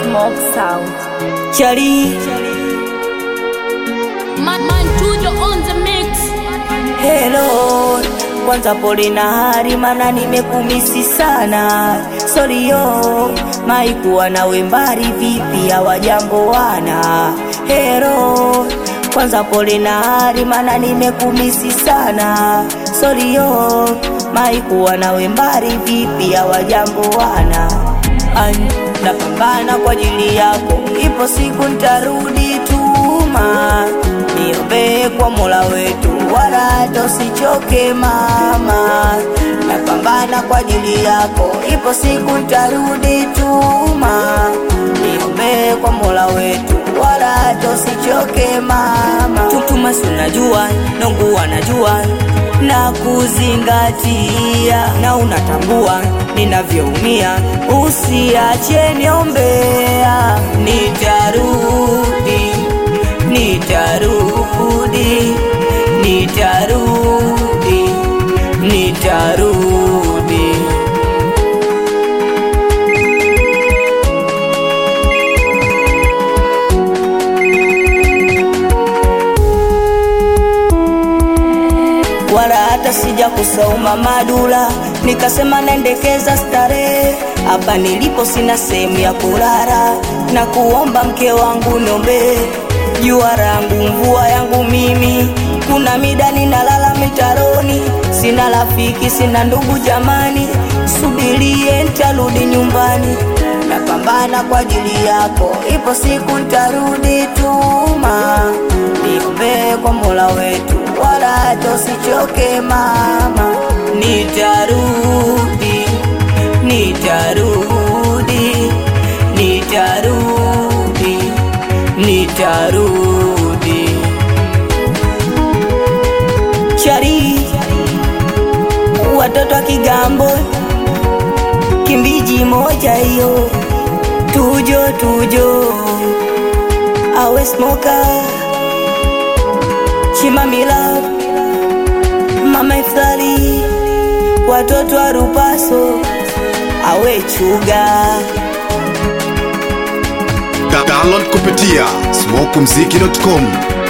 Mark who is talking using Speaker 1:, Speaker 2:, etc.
Speaker 1: Smoke Sound.
Speaker 2: Chali,
Speaker 3: Man, man, Tujo on the mix.
Speaker 2: hello. Kwanza pole na hari, mana nimekumisi sana. Sorry yo, maikuwa nawe mbali vipi, hawajambo wana. Hello, kwanza pole na hari, mana nimekumisi sana. Sorry yo, maikuwa nawe mbali vipi, hawajambo wana. An, napambana kwa ajili yako, ipo siku ntarudi tuma. Niombee kwa Mola wetu, wala hata usichoke mama. Napambana kwa ajili yako, ipo siku ntarudi tuma. Niombee kwa Mola wetu, wala hata usichoke mama. Tutuma si unajua, nongu anajua na kuzingatia, na unatambua ninavyoumia, usiache niombea, nitarudi, nitarudi, nitarudi, nitarudi. wala hata sija kusauma madula, nikasema naendekeza starehe hapa nilipo, sina sehemu ya kulala, na kuomba mke wangu niombe jua rangu mvua yangu mimi, kuna mida ninalala mitaroni, sina rafiki, sina ndugu jamani, subirie ntarudi nyumbani, napambana kwa ajili yako, ipo siku ntarudi tuma, niombee kwa Mola wetu wala hata usichoke mama, nitarudi, nitarudi, nitarudi, nitarudi. Chari, watoto wa Kigambo, Kimbiji moja hiyo, tujo tujo, awe smoker Chimamila, Mama Iftari, watoto wa Rupaso, awe chuga
Speaker 4: Da- Download kupitia smokumziki.com